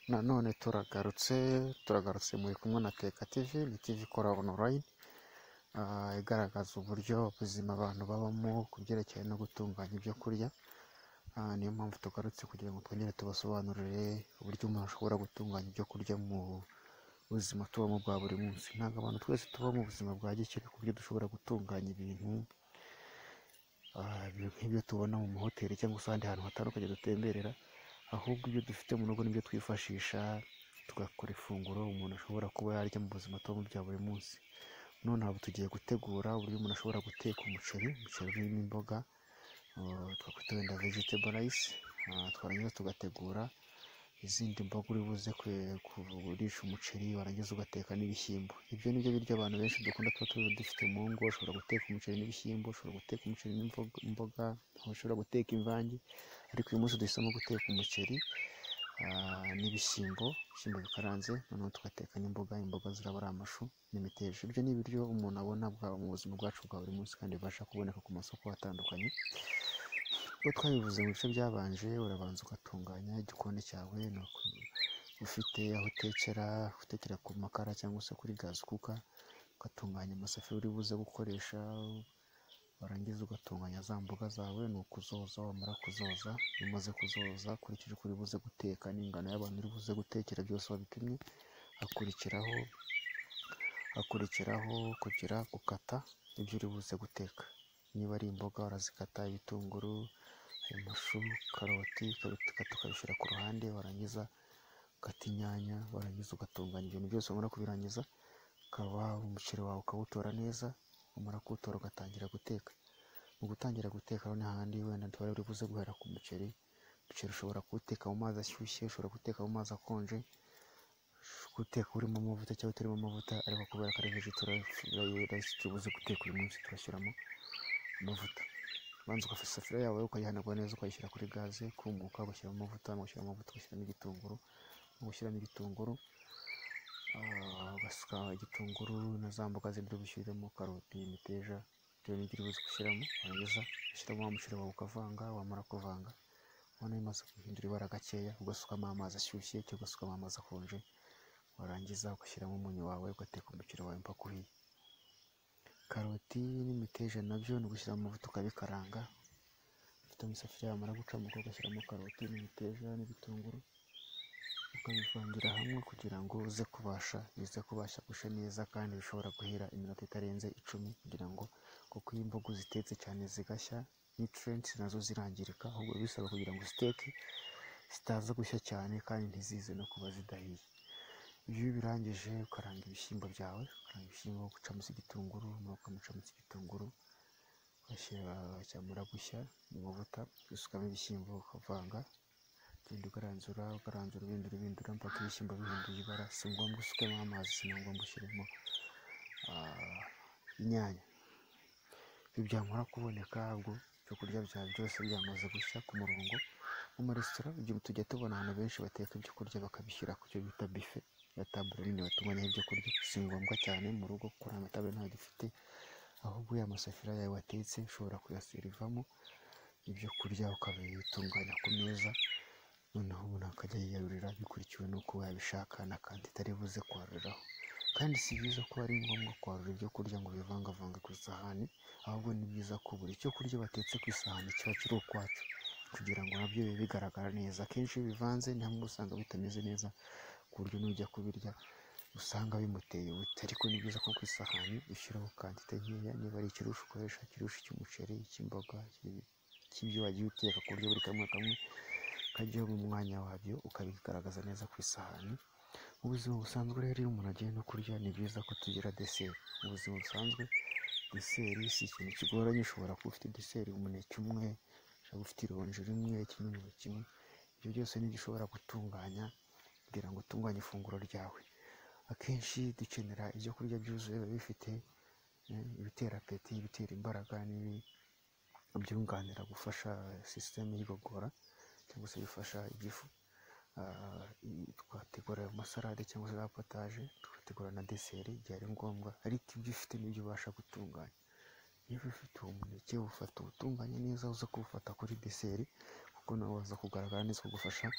nanone turagarutse turagarutse muri kumwe na teka tivi ni tivi ikora onorayini igaragaza uburyo ubuzima abantu babamo ku byerekeye no gutunganya ibyo kurya Ah, niyo mpamvu tugarutse kugira ngo twongere tubasobanurire uburyo umuntu ashobora gutunganya ibyo kurya mu buzima tubamo bwa buri munsi ntabwo abantu twese tuba mu buzima bwa gikire ku buryo dushobora gutunganya ibintu ah, ibintu nk'ibyo tubona mu mahoteli cyangwa se ahandi hantu hatandukanye dutemberera ahubwo ibyo dufite mu rugo nibyo twifashisha tugakora ifunguro umuntu ashobora kuba yarya mu buzima tubamo bya buri munsi none aho tugiye gutegura uburyo umuntu ashobora guteka umuceri umuceri urimo imboga uh, twakwita wenda vegetable rice uh, twarangiza tugategura izindi mboga uri buze kwe- kurisha umuceri warangiza ugateka n'ibishyimbo ibyo ni byo biryo abantu benshi dukunda tuba tuba dufite mu ngo ushobora guteka umuceri n'ibishyimbo ushobora guteka umuceri n'imboga imboga, ushobora guteka imvange ariko uyu munsi duhisemo guteka umuceri ah, n'ibishyimbo ibishyimbo bikaranze noneho tugateka n'imboga imboga ziraba ari amashu n'imiteja ibyo ni ibiryo umuntu abona bwa- mu buzima bwacu bwa buri munsi kandi bibasha kuboneka ku masoko atandukanye ubwo twabivuze mu bice byabanje urabanza ugatunganya igikoni cyawe ni uku- ufite aho utekera utekera ku makara cyangwa se kuri gazi kuka ugatunganya amasafuriya uri buze gukoresha warangiza ugatunganya za mboga zawe ni ukuzoza wamara kuzoza iyo umaze kuzoza ukurikije uko uri buze guteka n'ingano y'abantu uri buze gutekera byose wabipimye hakurikiraho hakurikiraho kugira gukata ibyo uri buze guteka niba ari imboga urazikata ibitunguru amashu karoti ukabikata ukabishyira ku ruhande warangiza ukata inyanya warangiza ugatunganya ibintu byose wamara kubirangiza ukaba umuceri wawe ukawutora neza umara kuwutora ugatangira guteka mu gutangira guteka noneho ahandi wenda ntibari buri buze guhera ku muceri umuceri ushobora kuwuteka mu mazi ashyushye ushobora kuwuteka mu mazi akonje guteka urimo amavuta cyangwa utarimo amavuta ariko kubera ko ari vegetarayisi tubuze guteka uyu munsi turashyiramo amavuta ubanza ugafata isafuriya yawe ukayihanagura neza ukayishyira kuri gaze ikumuka ugashyiramo amavuta ugashyiramo amavuta ugashyiramo igitunguru ugashyiramo igitunguru Ah, ugasuka igitunguru na za mboga zindi uri bushyiremo karoti imiteja bitewe n'ibyo uri buze gushyiramo warangiza ushyiramo wa muceri wawe ukavanga wamara kuvanga ubona bimaze guhindura ibara gakeya ugasukamo amazi ashyushye cyangwa ugasukamo amazi akonje warangiza ugashyiramo umunyu wawe ugateka umuceri wawe mpaka uhiye karoti n'imiteja nabyo ni ugushyira mu mavuta ukabikaranga ufite amasafuriya yamara gucamuka ugashyiramo karoti n'imiteja n'ibitunguru ukabivangira hamwe kugira ngo uze kubasha bize kubasha gushya neza kandi bishobora guhera iminota itarenze icumi kugira ngo kuko iyo imboga zitetse cyane zigashya nutrients nazo zirangirika ahubwo bisaba kugira ngo ziteke zitaza gushya cyane kandi ntizize no kuba zidahiye iyo birangije ukaranga ibishyimbo byawe ukaranga ibishyimbo ugacamuza igitunguru nyuma ukamucamuza igitunguru ugashyira cyamara gushya mu mavuta usukamo ibishyimbo ukavanga ugenda ukaranzura ukaranzura ubindura ubindura mpaka ibishyimbo bihinduye ibara si ngombwa usukemo amazi si na ngombwa ushyiremo ah, inyanya ibi byamara kuboneka ubwo ibyo kurya byawe byose byamaze gushya ku murongo mu maresitora igihe tujya tubona abantu benshi bateka ibyo kurya bakabishyira ku cyo bita bife ya tabure nini batunganyaho ibyo kurya si ngombwa cyane mu rugo kuko nta matabure ntayo dufite ahubwo ya masafuriya yawe watetse ushobora kuyaserivamo ibyo kurya ukabitunganya ku meza noneho umuntu akajya yiyarurira bikurikiwe n'uko yabishaka na kanti itari buze kwaruriraho kandi si byiza ko ari ngombwa kwarura ibyo kurya ngo bivangavange ku isahani ahubwo ni byiza ko buri cyo kurya batetse ku isahani kiba kiri ukwacyo kugira ngo nabyo bibe bigaragara neza akenshi iyo bivanze ni hamwe usanga bitameze neza ku buryo n'ujya kubirya usanga bimuteye ubute ariko ni byiza ko ku isahani ushyiraho kantite nkeya niba ari ikirushi ukoresha ikirushi cy'umuceri icy'imboga iki- cy'ibyo wagiye uteka ku buryo buri kamwe kamwe kajyaho mu mwanya wabyo ukabigaragaza neza ku isahani mu buzima busanzwe rero iyo umuntu agiye no kurya ni byiza ko tugira deseri mu buzima busanzwe deseri si ikintu kigoranye ushobora kuba ufite deseri umuneke umwe ushobora kuba ufite ironji rimwe ikinyomoro kimwe ibyo byose ni igishobora gutunganya kugira ngo utunganye ifunguro ryawe akenshi dukenera ibyo kurya byuzuye biba bifite eh, ibitera apeti ibitera imbaraga n'ibi- ibyunganira gufasha sisiteme y'igogora cyangwa se bifasha igifu Ah, i- twategura amasarade cyangwa se za potaje tugategura na deseri igihe ari ngombwa ariko ibyo ufite nibyo ubasha gutunganya iyo ufite uwo muneke ufata uwutunganya neza uza kuwufata kuri deseri kuko nawe waza kugaragara neza kugufasha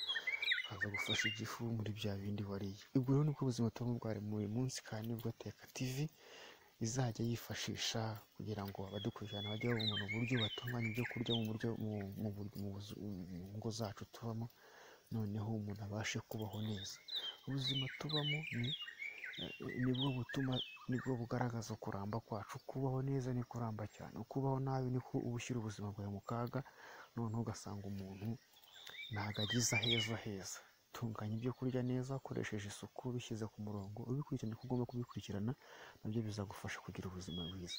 haza gufasha igifu muri bya bindi wariye ubwo rero nibwo buzima tubamo bwari buri munsi kandi nibwo teka tivi izajya yifashisha kugira ngo abadukurikirana bajye babona uburyo batunganya ibyo kurya mu buryo mu- mu bur- mu buzu- mu ngo zacu tubamo noneho umuntu abashe kubaho neza ubuzima tubamo ni eh, nibwo butuma nibwo bugaragaza kuramba kwacu kubaho neza ni kuramba cyane kubaho nabi niko uba ushyira ubuzima bwawe mu kaga noneho ugasanga umuntu ntabwo agize aheza heza tunganya ibyo kurya neza ukoresheje isuku ubishyize ku murongo ubikurikirana uko ugomba kubikurikirana nabyo bizagufasha kugira ubuzima bwiza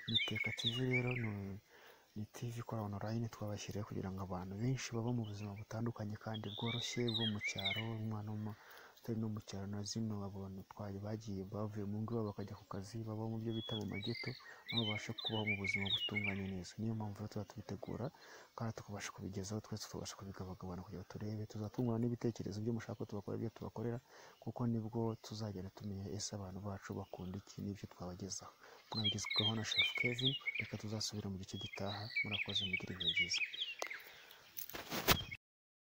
ni teka tivi rero ni- ni tivi ikora onorayini twabashyiriyeho kugira ngo abantu benshi baba mu buzima butandukanye kandi bworoshye bwo mu cyaro umwana w'umu- utari no mu cyaro na zino abantu twari bagiye bavuye mu ngo iwabo bakajya ku kazi baba mu byo bita mu mageto nabo babasha kubaho mu buzima butunganye neza niyo mpamvu rero tuba tubitegura kandi tukabasha kubigezaho twese tubasha kubigabagabana kugira ngo turebe tuzatungurana n'ibitekerezo byo mushaka ko tubakora ibyo tubakorera kuko nibwo tuzagenda tumenya ese abantu bacu bakunda iki n'ibyo twabagezaho mwabigezweho na chef kevin reka tuzasubira mu gice gitaha murakoze mugire ibihe byiza